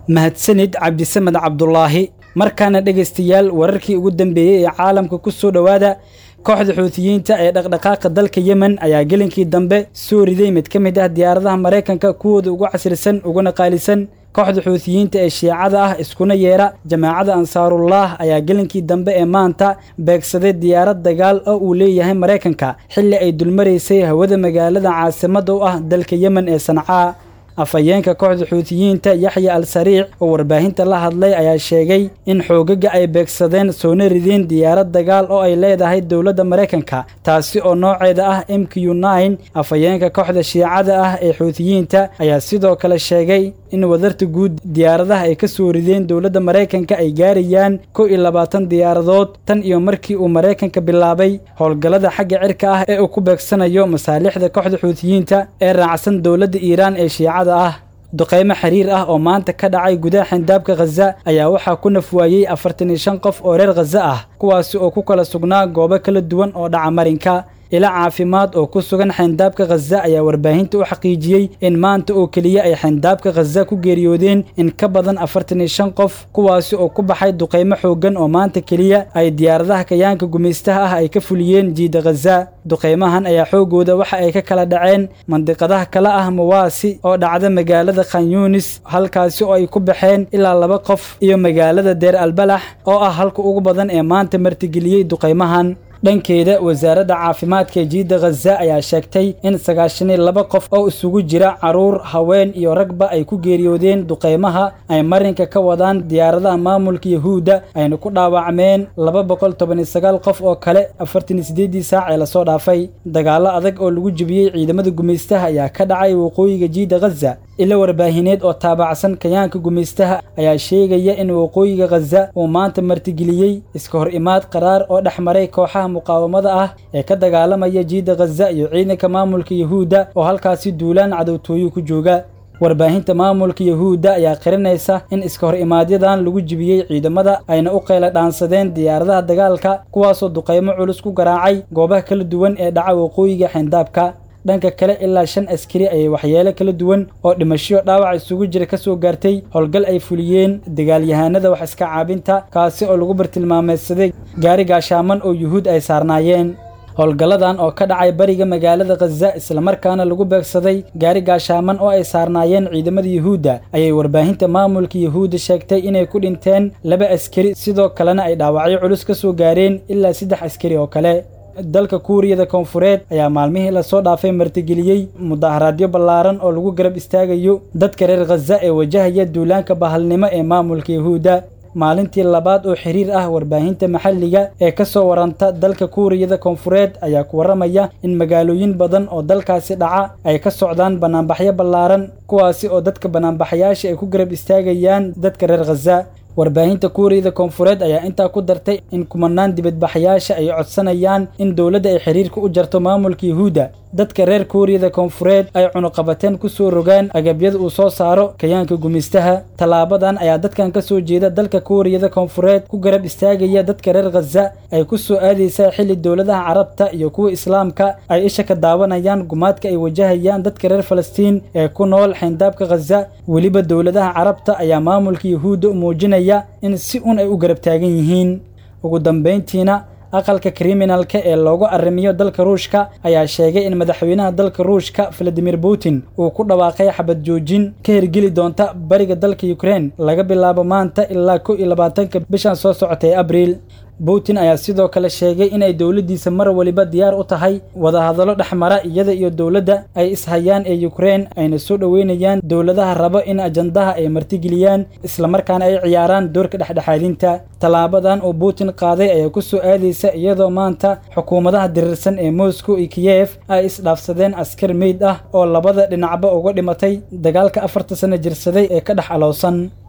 mahadsanid cabdisamed cabdulaahi markaana dhegaystayaal wararkii ugu dambeeyey ee caalamka ku soo dhowaada kooxda xuutiyiinta ee dhaqdhaqaaqa dalka yemen ayaa gelinkii dambe soo riday mid ka mid ah diyaaradaha maraykanka kuwooda ugu casrisan uguna qaalisan kooxda xuutiyiinta ee shiicada ah iskuna yeera jamaacada ansaarullah ayaa gelinkii dambe ee maanta beegsaday diyaarad dagaal oo uu leeyahay maraykanka xilli ay dulmaraysay hawada magaalada caasimadda u ah dalka yemen ee sancaa afhayeenka kooxda xuutiyiinta yaxya al sariic oo warbaahinta la hadlay ayaa sheegay in xoogaga ay beegsadeen soona rideen diyaarad dagaal oo ay leedahay dowladda maraykanka taasi oo nooceeda ah m q nine afhayeenka kooxda shiicada ah ee xuutiyiinta ayaa sidoo kale sheegay in wadarta guud diyaaradaha ay ka soo rideen dowladda maraykanka ay gaarayaan kow iyo labaatan diyaaradood tan iyo markii uu maraykanka bilaabay howlgallada xagga cirka ah ee uu ku beegsanayo masaalixda kooxda xuutiyiinta ee raacsan dowladda iiraan ee shiicada ah duqaymo xiriir ah oo maanta ka dhacay gudaha xindaabka khaza ayaa waxaa ku nafwaayey afartan iyo shan qof oo reer khaza ah kuwaasi oo ku kala sugnaa goobo kala duwan oo dhaca marinka ila caafimaad oo ku sugan xayndaabka khaza ayaa warbaahinta u xaqiijiyey in maanta oo keliya ay xayndaabka khaza ku geeriyoodeen in ka badan afartan iyo shan qof kuwaasi oo ku baxay duqaymo xooggan oo maanta keliya ay diyaaradaha kayaanka gumaystaha ah ay ka fuliyeen jiida khaza duqaymahan ayaa xoogooda waxa ay ka kala dhaceen mandiqadaha kale ah mawaasi oo dhacda magaalada khanyunis halkaasi oo ay ku baxeen ilaa laba qof iyo magaalada deer albalax oo ah halka ugu badan ee maanta martigeliyey duqaymahan dhankeeda wasaaradda caafimaadka ee jiidda khaza ayaa sheegtay in sagaashan iyo laba qof oo isugu jira carruur haween iyo ragba ay ku geeriyoodeen duqaymaha ay marinka ka wadaan diyaaradaha maamulka yahuudda ayna ku dhaawacmeen laba boqol toban iyo sagaal qof oo kale afartan iyo siddeeddii saac ee lasoo dhaafay dagaallo adag oo lagu jebiyey ciidamada gumaystaha ayaa ka dhacay waqooyiga jiidda khaza ilo warbaahineed oo taabacsan kayaanka gumaystaha ayaa sheegaya in waqooyiga khaza uu maanta martigeliyey iska hor imaad qaraar oo dhex maray kooxaha muqaawamada ah ee ka dagaalamaya jiidda khaza iyo ciidanka maamulka yahuudda oo halkaasi duulaan cadowtooyo ku jooga warbaahinta maamulka yahuudda ayaa qirinaysa in iska hor imaadyadan lagu jibiyey ciidamada ayna u qayla dhaansadeen diyaaradaha dagaalka kuwaasoo duqaymo culus ku garaacay goobaha kala duwan ee dhaca waqooyiga xayndaabka dhanka kale ilaa shan askari ayay waxyeelo kala duwan oo dhimasho dhaawac isugu jira ka soo gaartay howlgal ay fuliyeen dagaalyahanada wax iska caabinta kaasi oo lagu bartilmaameedsaday gaari gaashaaman oo yuhuud ay saarnaayeen howlgalladan oo ka dhacay bariga magaalada khaza islamarkaana lagu beegsaday gaari gaashaaman oo ay saarnaayeen ciidamada yuhuudda ayay warbaahinta maamulka yuhuudda sheegtay inay ku dhinteen laba askari sidoo kalena ay dhaawacyo culus ka soo gaareen ilaa saddex askari oo kale dalka kuuriyada koonfureed ayaa maalmihii lasoo dhaafay martigeliyey mudaharaadyo ballaaran oo lagu garab istaagayo dadka reer khaza ee wajahaya duulaanka bahalnimo ee maamulka yahuudda maalintii labaad oo xiriir ah warbaahinta maxalliga ee ka soo waranta dalka kuuriyada koonfureed ayaa ku warramaya in magaalooyin badan oo dalkaasi dhaca ay ka socdaan bannaanbaxyo ballaaran kuwaasi oo dadka bannaanbaxayaasha ay ku garab istaagayaan dadka reer khaza warbaahinta kuuriyada koonfureed ayaa intaa ku dartay in kumanaan dibadbaxayaasha ay codsanayaan in dowladda ay xiriirka u jarto maamulka yahuudda dadka reer kuuriyada koonfureed ay cunuqabateen ku soo rogaan agabyada uu soo saaro kayaanka gumaystaha tallaabadan ayaa dadkan ka soo jeeda dalka kuuriyada koonfureed ku garab istaagaya dadka reer khaza ay ku soo aadaysaa xilli dowladaha carabta iyo kuwa islaamka ay isha ka daawanayaan gumaadka ay wajahayaan dadka reer falastiin ee ku nool xayndaabka khaza weliba dowladaha carabta ayaa maamulka yahuudda u muujinaya in si un ay u garab taagan yihiin ugu dambayntiina aqalka kriminalka ee loogu arrimiyo dalka ruushka ayaa sheegay in madaxweynaha dalka ruushka valadimir putin uu ku dhawaaqay xabad joojin ka hirgeli doonta bariga dalka ukrein laga bilaabo maanta ilaa kow iyo labaatanka bishan soo socota ee abriil putin ayaa sidoo kale sheegay inay dowladdiisa mar waliba diyaar u tahay wadahadallo dhexmara iyada iyo dowladda ay ishayaan ee ukrein ayna soo dhoweynayaan dowladaha rabo in ajandaha ay martigeliyaan islamarkaana ay ciyaaraan doorka dhexdhexaadinta tallaabadan uu putin qaaday ayaa ku soo aadaysa iyadoo maanta xukuumadaha dirirsan ee moscow iyo kiyef ay isdhaafsadeen askar meyd ah oo labada dhinacba uga dhimatay dagaalka afarta sano jirsaday ee ka dhex alowsan